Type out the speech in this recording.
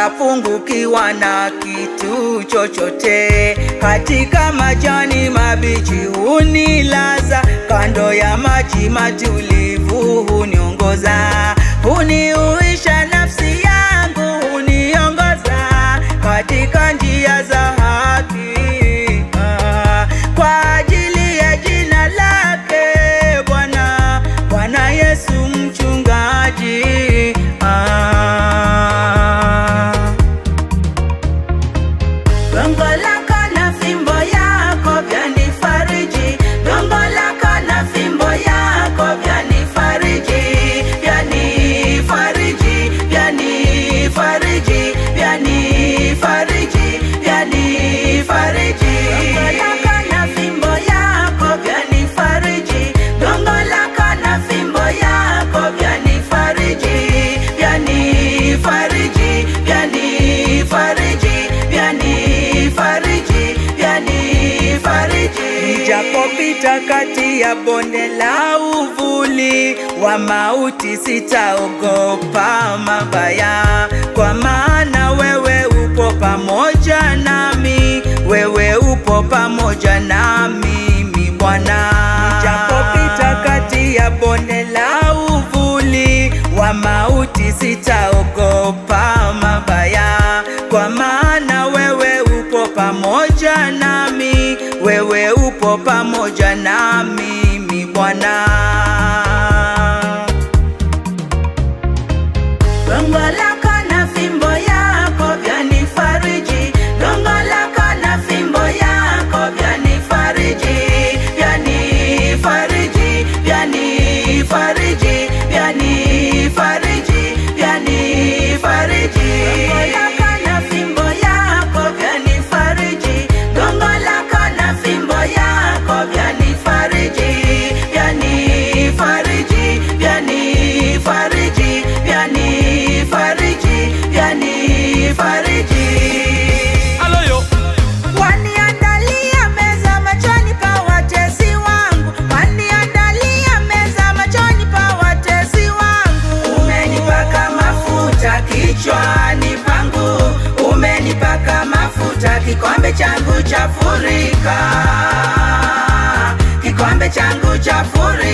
sitapungukiwa na kitu chochote. Katika majani mabichi hunilaza, kando ya maji matulivu huniongoza, huniuisha nafsi yangu, huniongoza katika njia za haki Ah, kwa ajili ya jina lake Bwana, Bwana Yesu mchungaji ah. Gongo lako na fimbo yako vyanifariji, gongo lako na fimbo yako vyanifariji, vyanifariji, vyanifariji, vyanifariji, vyanifariji. Gongo lako na fimbo yako vyanifariji, gongo lako na fimbo yako vyanifariji, vyanifariji, vyanifariji, vyanifariji, vyanifariji. Nijapopita kati ya bonde la uvuli wa mauti, sitaogopa mabaya, kwa maana wewe upo pamoja nami, wewe upo pamoja nami, mi Bwana. Nijapopita kati ya bonde la uvuli wa mauti, sitaogopa mabaya, kwa maana wewe upo pamoja nami, wewe upo pamoja nami, mi Bwana. Gongo lako na fimbo yako vyanifariji, gongo lako na fimbo yako vyanifariji, vyanifariji, vyanifariji, vyanifariji, vyanifariji. Gongo lako na fimbo yako vyanifariji, gongo lako na fimbo yako vyanifariji, vyanifariji, vyanifariji, vyanifariji, vyanifariji. Aloyo, Waniandalia meza machoni pa watesi wangu, waniandalia meza machoni pa watesi wangu. Umenipaka mafuta kichwani pangu, umenipaka mafuta, kikombe changu chafurika, kikombe changu chafurika.